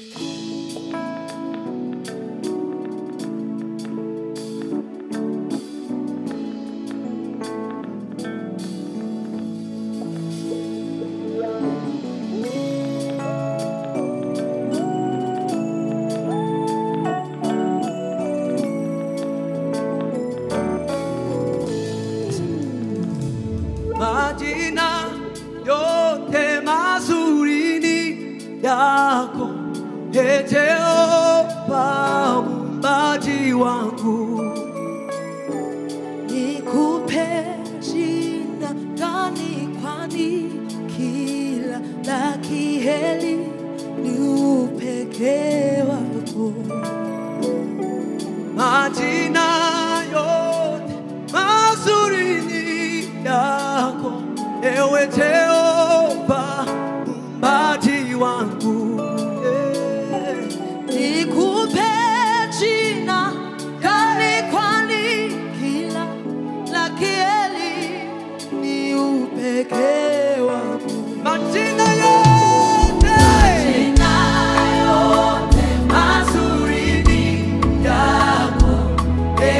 majina yote mazuri ni yako, Ee Jehova muumbaji wangu. Nikupe jina gani? Kwani kila la kiheri ni upekee wako. Majina yote mazuri ni yako, ewe Jehova muumbaji wangu. Eh. Nikupe jina gani? Kwani kila la kiheri ni upekee wako. Majina yote Jina yote mazuri ni yako,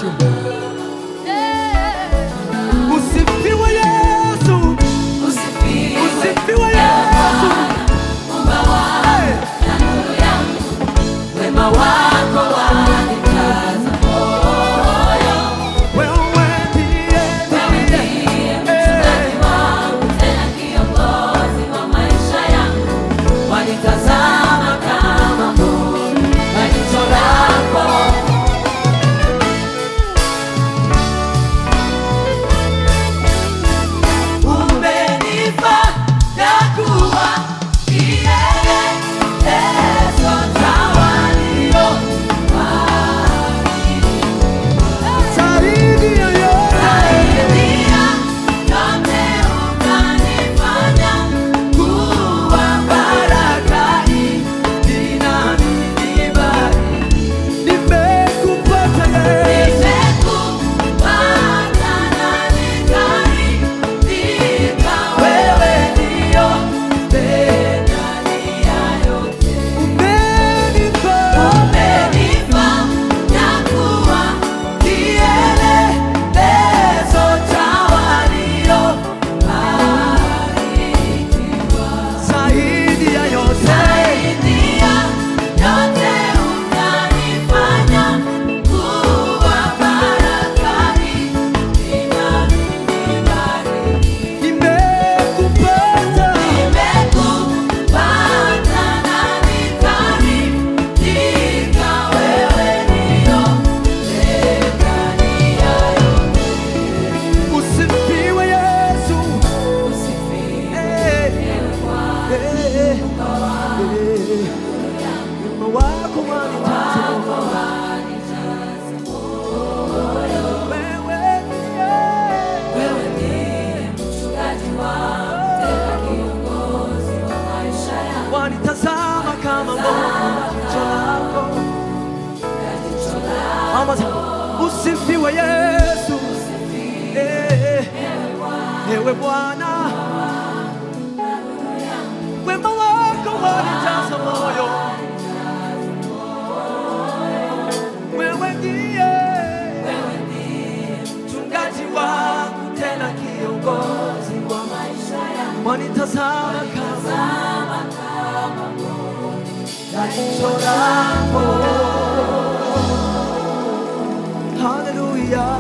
sio? Usifiwe Yesu, usifiwe Yesu. Hey. Wema wako wanikaza moyo, Wewe ndiye, wewe ndiye mchungaji wangu, tena kiongozi wa maisha yangu. Wanitazama kama mboni na jicho lako. Umenifanya kuwa kielelezo cha walio zaidi ya yote. Nimekupata Yesu. Umenipa zaidi ya yote. Nimekupata usifiwe Yesu. Eh, eh, eh, eh. Wema wako wanijaza moyo. Wewe ndiye wanitazama kama mbona jicho lako. Mama, usifiwe Yesu. Eh, eh. Ewe Bwana, wema wako wanijaza moyo. Wewe ndiye mchungaji wangu, tena kiongozi wa maisha yangu. Wanitazama kama na jicho lako. Haleluya.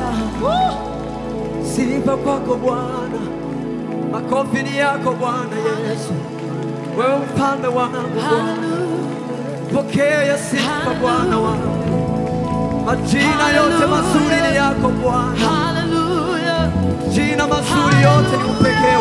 Sifa kwako Bwana, makofi ni yako Bwana Yesu, wewe mfalme wangu Bwana, pokea sifa Bwana wangu, majina yote mazuri ni yako Bwana, Hallelujah. jina mazuri yote ni upekee